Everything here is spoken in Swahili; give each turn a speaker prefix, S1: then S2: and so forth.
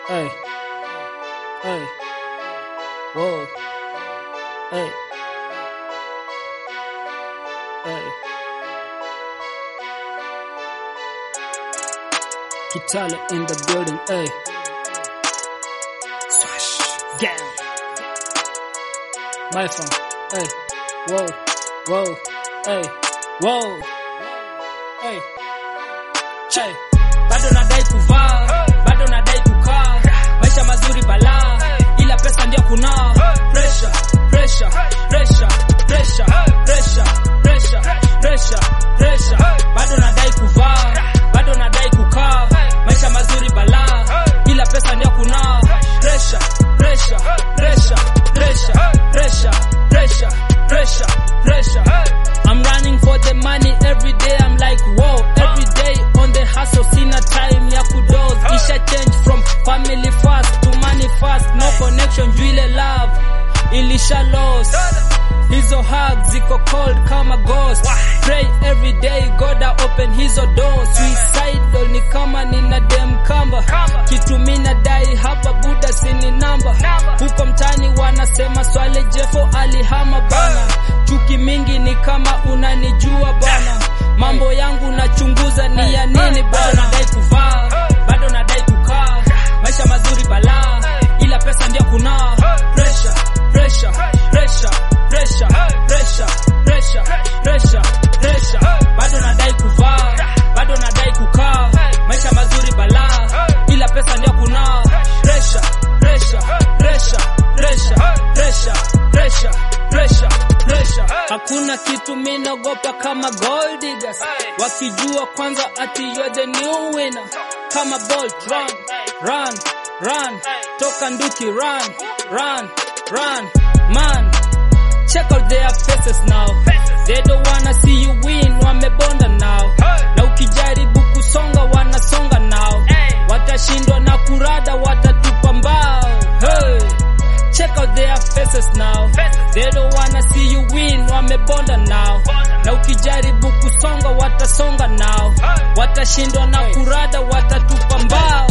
S1: Hey. Hey. Whoa. Hey. Hey. Kitale in the building. Hey. Swash. Gang. My phone. Hey. Whoa. Whoa. Hey. Whoa. Hey. Che. Bado nadai kuvaa, bado nadai kukaa, maisha mazuri balaa, ila pesa ndio kunaa. Pressure, pressure, pressure, pressure, pressure, pressure, pressure, pressure. Bado nadai kuvaa, bado nadai kukaa, maisha mazuri balaa, ila pesa ndio kunaa. Pressure, pressure, pressure, pressure, pressure, pressure, pressure, pressure. I'm running for the money every day. I'm like, whoa, every day on the hustle. Sina time ya kudoze. Isha change from family fast to money fast. No connection, juile love. Ilisha lost. Hizo hugs ziko cold kama ghost. Pray every day, God I open hizo doors. Suicidal ni kama nina dem kamba. Kitu mina dai hapa buda sini namba. Huko mtani wanasema swale Jeffo alihama bana. Chuki mingi ni kama unanijua bana. Mambo yangu nachunguza ni ya nini bana. Nadai kuvaa, bado nadai kukaa. Maisha mazuri balaa, ila pesa ndio kunaa. Pressure, pressure, pressure, pressure, pressure, pressure, pressure, pressure. Bado nadai kuvaa, bado nadai kukaa. Maisha mazuri balaa, ila pesa ndio kunaa. Pressure, pressure, pressure, pressure, pressure, pressure, pressure, pressure. Hakuna kitu minaogopa kama gold diggers. Wakijua kwanza ati you're the new winner. Kama Bolt, run, run, run. Toka nduki, run, run, run. Man, check out their faces now. They don't wanna see you win, wamebonda now. Na ukijaribu kusonga wanasonga now. Watashindwa na kurada, watatupa mbao. Hey. Check out their faces now. They don't wanna see you win, wamebonda now. Na ukijaribu kusonga watasonga now. Watashindwa na kurada, watatupa mbao.